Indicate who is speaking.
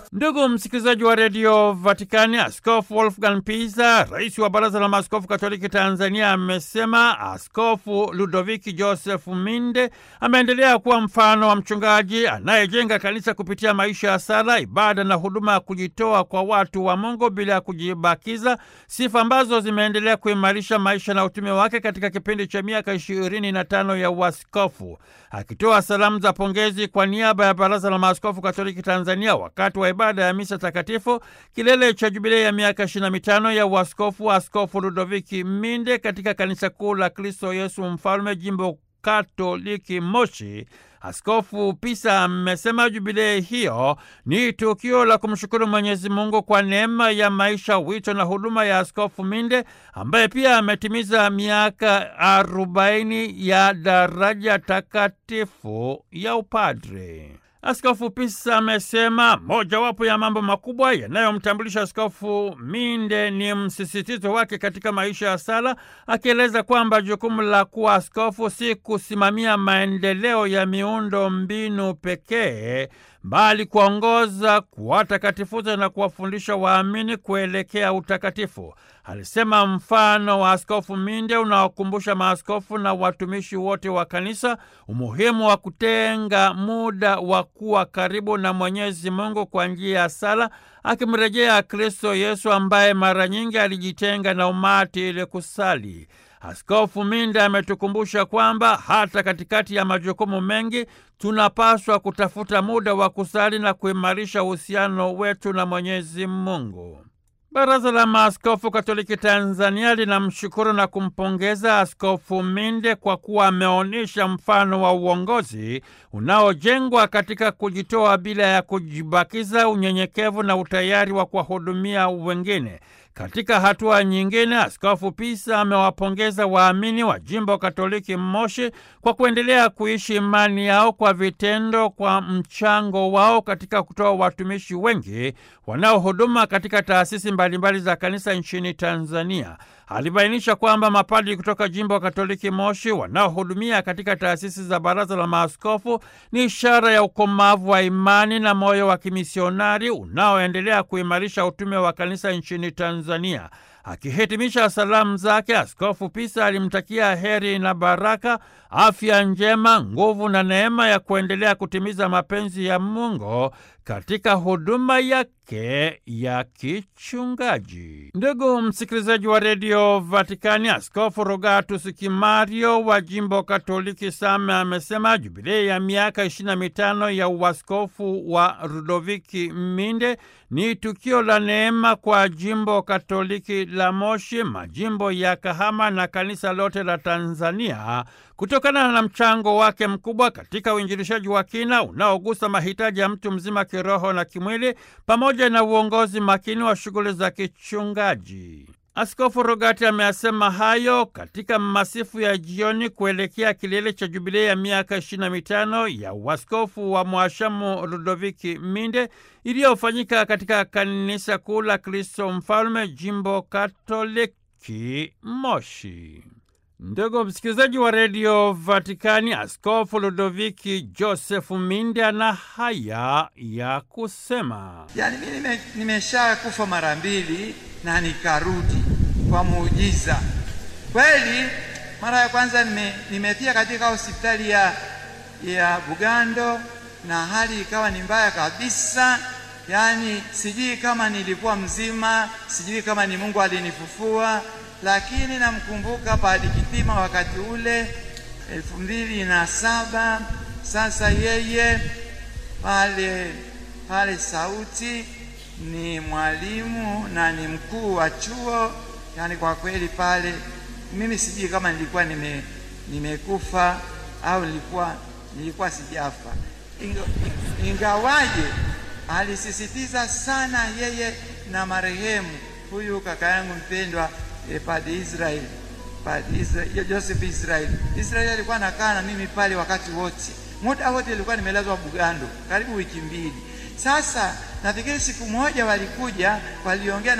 Speaker 1: Ndugu msikilizaji wa redio Vatikani, Askofu Wolfgang Pisa, rais wa baraza la maaskofu katoliki Tanzania, amesema Askofu Ludoviki Joseph Minde ameendelea kuwa mfano wa mchungaji anayejenga kanisa kupitia maisha ya sala, ibada na huduma ya kujitoa kwa watu wa Mungu bila ya kujibakiza, sifa ambazo zimeendelea kuimarisha maisha na utume wake katika kipindi cha miaka ishirini na tano ya uaskofu. Akitoa salamu za pongezi kwa niaba ya baraza la maaskofu katoliki Tanzania wakati wa ibada ya misa takatifu kilele cha jubilei ya miaka ishirini na mitano ya uaskofu wa Askofu Ludoviki Minde katika kanisa kuu la Kristo Yesu Mfalme, jimbo Katoliki Moshi. Askofu Pisa amesema jubilei hiyo ni tukio la kumshukuru Mwenyezi Mungu kwa neema ya maisha, wito na huduma ya Askofu Minde ambaye pia ametimiza miaka arobaini ya daraja takatifu ya upadre. Askofu Pisa amesema mojawapo ya mambo makubwa yanayomtambulisha Askofu Minde ni msisitizo wake katika maisha ya sala, akieleza kwamba jukumu la kuwa askofu si kusimamia maendeleo ya miundo mbinu pekee, bali kuongoza, kuwatakatifuza na kuwafundisha waamini kuelekea utakatifu. Alisema mfano wa Askofu Minde unawakumbusha maaskofu na watumishi wote wa kanisa umuhimu wa kutenga muda wa kuwa karibu na Mwenyezi Mungu kwa njia ya sala, akimrejea Kristo Yesu ambaye mara nyingi alijitenga na umati ili kusali. Askofu Minde ametukumbusha kwamba hata katikati ya majukumu mengi tunapaswa kutafuta muda wa kusali na kuimarisha uhusiano wetu na Mwenyezi Mungu. Baraza la Maaskofu Katoliki Tanzania linamshukuru na kumpongeza Askofu Minde kwa kuwa ameonyesha mfano wa uongozi unaojengwa katika kujitoa bila ya kujibakiza, unyenyekevu na utayari wa kuwahudumia wengine. Katika hatua nyingine, Askofu Pisa amewapongeza waamini wa jimbo Katoliki Moshi kwa kuendelea kuishi imani yao kwa vitendo, kwa mchango wao katika kutoa watumishi wengi wanaohuduma katika taasisi mbalimbali za kanisa nchini Tanzania. Alibainisha kwamba mapadri kutoka jimbo Katoliki Moshi wanaohudumia katika taasisi za baraza la maaskofu ni ishara ya ukomavu wa imani na moyo wa kimisionari unaoendelea kuimarisha utume wa kanisa nchini Tanzania. Akihitimisha salamu zake, Askofu Pisa alimtakia heri na baraka, afya njema, nguvu na neema ya kuendelea kutimiza mapenzi ya Mungu katika huduma yake ya kichungaji. Ndugu msikilizaji wa redio Vatikani, Askofu Rogatus Kimario wa jimbo Katoliki Same amesema jubilei ya miaka ishirini na mitano ya uaskofu wa Rudoviki Minde ni tukio la neema kwa jimbo Katoliki la Moshi, majimbo ya Kahama na kanisa lote la Tanzania kutokana na mchango wake mkubwa katika uinjilishaji wa kina unaogusa mahitaji ya mtu mzima kiroho na kimwili pamoja na uongozi makini wa shughuli za kichungaji. Askofu Rogati ameyasema hayo katika masifu ya jioni kuelekea kilele cha jubilei ya miaka ishirini na mitano ya uaskofu wa Mwashamu Ludoviki Minde iliyofanyika katika kanisa kuu la Kristo Mfalme, jimbo Katoliki Moshi. Ndugu msikilizaji wa redio Vatikani, Askofu Ludoviki Josefu Minde ana haya ya kusema:
Speaker 2: Yaani mimi nimesha kufa mara mbili na nikarudi kwa muujiza kweli. Mara ya kwanza nime, nimetia katika hospitali ya, ya Bugando na hali ikawa ni mbaya kabisa, yaani sijui kama nilikuwa mzima, sijui kama ni Mungu alinifufua lakini namkumbuka Padre Kitima wakati ule elfu mbili na saba. Sasa yeye pale pale Sauti ni mwalimu na ni mkuu wa chuo, yani kwa kweli pale mimi sijui kama nilikuwa nime nimekufa au nilikuwa nilikuwa sijafa, ingawaje alisisitiza sana yeye na marehemu huyu kaka yangu mpendwa E, Padre Israel, Padre Israel, Joseph Israel. Israel alikuwa anakaa na mimi pale wakati wote, muda wote nilikuwa nimelazwa Bugando karibu wiki mbili. Sasa nafikiri siku moja walikuja waliongea